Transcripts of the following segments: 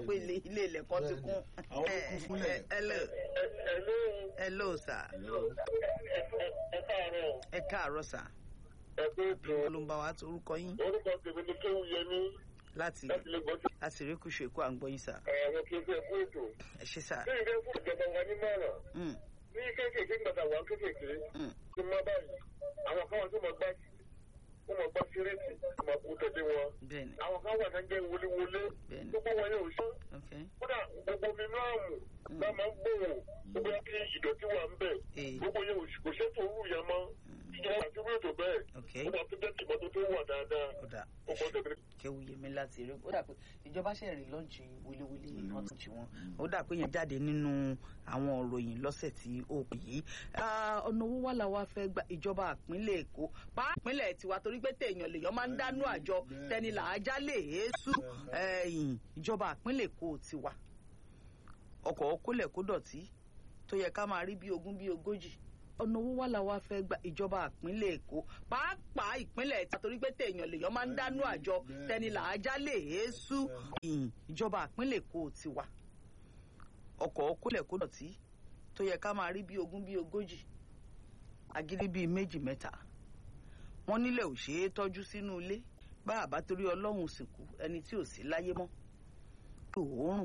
pé ilé ilé ilẹ̀ kan ti kún. Àwọn ló kún fúnlẹ̀. hello Ẹ̀lú hello sir ẹ káàárọ̀ ẹ káàárọ̀ sir ẹ̀kú ètò ló ń bá wa tó orúkọ yín orúkọ tèmi ni Kéwú Yẹmí láti láti lè gbọ́dọ̀ láti rí kùsù èkó à ń gbọ́ yín sir àwọn kí n fẹ́ ẹ̀kú ètò. ẹ ṣé sir. Bí ìfẹ́ fún ìjọba wa ní mọ̀ràn Mm, ní kéékèèké gbàdá wà kéékèèké mm, tí má báyìí àwọn kan wà tó máa gbá wọ́n máa gbá síréètì wọ́n máa kú tẹ̀lé wọn. bẹ́ẹ̀ni Àwọn kan wà náà jẹ́ wọléwọlé bẹ́ẹ̀ni gbogbo wọn yóò ṣe. okay Kódà gbogbo mi máa mú náà máa ń gbòòrò gbogbo kí ìdọ̀tí wà ń bẹ̀. ee Gbogbo yẹn kò ṣètò òwú yẹn mọ́. Ìjọba àti wíwètò bẹ́ẹ̀. okay Ó máa tó jẹ́ kí ìmọ́tò tó wà dáadáa. ó dà Ó kọ́ tẹ̀lé. kéwu yẹmi láti rí ó dà pé ìjọba ṣe rí lọ́ọ̀jì wíléwílé wọn ti wọn ó dà pé yẹn jáde nínú àwọn òròyìn lọ́sẹ̀ tí ó pè yìí Ah, ọ̀nà owó wà láwa fẹ́ gba ìjọba ìpínlẹ̀ èkó pa ìpínlẹ̀ tiwa torí pé téèyàn lèèyàn máa ń dánú àjọ tẹni làájá lè èésú ẹ̀yìn ìjọba ìpínlẹ̀ èkó tiwa ọkọ̀ kólẹ̀ kó dọ̀tí tó yẹ ká máa rí bí ogún bí ogójì ọ̀nà owó wà láwa fẹ́ gba ìjọba ìpínlẹ̀ èkó pàápàá ìpínlẹ̀ tiwa torí pé téèyàn lèèyàn máa ń dánú àjọ tẹni làájá lè èésú ẹ̀yìn ìjọba ìpínlẹ̀ èkó tiwa ọkọ̀ kólẹ̀ kó dọ̀tí tó yẹ ká máa rí bí ogún bí ogójì agídí bíi méjì mẹ́ta wọ́n nílẹ̀ ò ṣeé tọ́jú sínú ilé bá àbá torí ọlọ́run sìnkú ẹni tí ò sí láyé mọ́ òórùn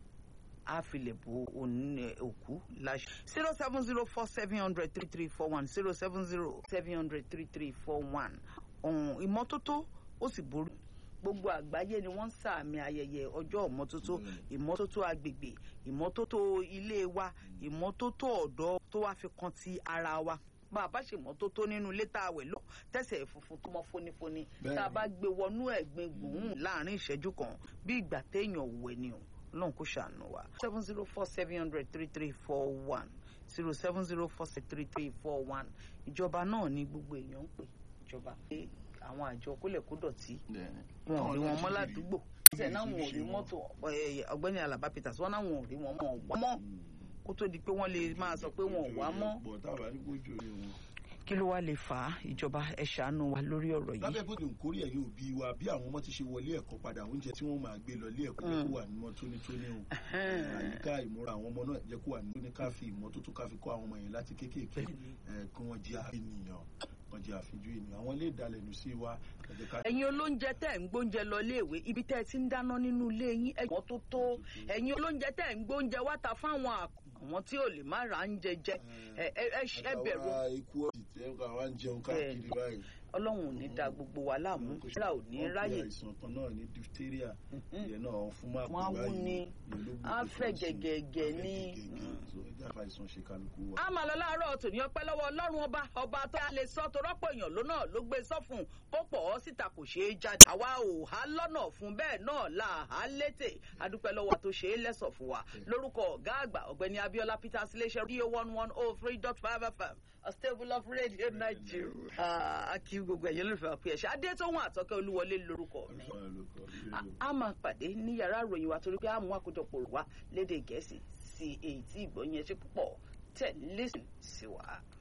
á filẹ̀ bo òní- òkú láṣẹ. zero seven zero four seven hundred three three four one zero seven zero seven hundred three three four one ọ̀hún ìmọ́tótó ó sì borí gbogbo àgbáyé ni wọ́n ń sàmì ayẹyẹ ọjọ́ ìmọ́tótó ìmọ́tótó agbègbè ìmọ́tótó ilé wa ìmọ́tótó ọ̀dọ́ tó wá fi kan ti ara wa bá a bá ṣe mọ́tótó nínú ilé tá a wẹ̀ lọ tẹ̀sẹ̀ funfun tó mọ́ fónífóní tá a bá gbé wọnú ẹ̀gbin gbùn láàrin ìṣẹ́jú kan bí ìgbà téèyàn wẹ̀ ni o lọ́n kó ṣàánú wa. seven zero four seven hundred three three four one zero seven zero four seven three three four one ìjọba náà ni gbogbo èèyàn ń pè ìjọba pé àwọn àjọ kólẹ̀kódọ̀tí wọn ò rí wọn mọ́ ládùúgbò ṣe náà wọn ò rí mọ́tò ẹ, ọ̀gbẹ́ni Alaba Peters wọn náà wọn ò rí wọn mọ́ wá mọ́ kó tó di pé wọ́n lè máa sọ pé wọn ò wá mọ́ bọ̀ táwa ní kójú orí wọn. kí ló wá lè fà á ìjọba ẹ ṣàánú wa lórí ọ̀rọ̀ yìí. lábẹ́ bó ti ń kórè ẹ̀yin òbí wa bí àwọn ọmọ ti ṣe wọlé ẹ̀kọ́ padà oúnjẹ tí wọ́n máa gbé lọ ilé ẹ̀kọ́ jẹ́ kó wà nímọ́ tónítóní o àyíká ìmúra àwọn ọmọ náà jẹ́ kó wà nítóní ká fi ìmọ́tótó ká fi kọ́ àwọn ọmọ yẹn láti kéékèèké ẹ̀ kí wọ́n jẹ́ àfihàn wọ́n jẹ́ àfijú ènìyàn àwọn ilé ìdálẹ́nu sí wa ẹ jẹ́ ká ẹ̀yin olóúnjẹ tẹ́ ń gbóúnjẹ lọ iléèwé ibi tẹ́ ẹ ti ń dáná nínú ilé yín ẹ̀gbọ́n tó tó ẹ̀yin olóúnjẹ tẹ́ ń gbóúnjẹ wá ta fáwọn àk- àwọn tí ò lè má ra ń jẹjẹ ẹ ẹ ẹ ṣ- ẹ bẹ̀rù àwa ikú ọ̀sì tẹ́ àwa ń jẹun káàkiri báyìí. ọlọ́run ò ní da gbogbo wa láàmú ṣíra ò ní Wọ́n pe ráyè àìsàn kan náà ní diphtheria ìyẹn náà fún máa Wọ́n á wú ni, á fẹ̀ gẹ̀gẹ̀gẹ̀ ní. so ẹja fa àìsàn ṣe kálukú wa. a máa lọ láàárọ̀ tòní ọpẹ́ lọ́wọ́ ọlọ́run ọba ọba tó a lè sọ tó rọ́pò èèyàn ló náà ló gbé sọ́fun kó pọ̀ ọ́ síta kò ṣeé jáde àwa ò há lọ́nà fún bẹ́ẹ̀ náà là á létè adúpẹ́ lọ́wọ́ tó ṣe é lẹ́sọ̀ fún wa lórúkọ ọ̀gá àgbà ọ̀gbẹ́ni Abíọ́lá Peters iléeṣẹ́ radio one one oh three dot five fm a stable of radio Nigeria a kí gbogbo ẹ̀yẹ́ lórí fẹ́ pé ẹ̀ṣẹ̀ adé tó wọn àtọ́kẹ́ olúwọlé lórúkọ mi a máa pàdé ní yàrá ìròyìn wa torí pé a mú àkójọpọ̀ wa lédè gẹ̀ẹ́sì sí èyí tí ìgbọ̀nyẹn ṣe púpọ̀ tẹ̀ lẹ́sìn sí wa.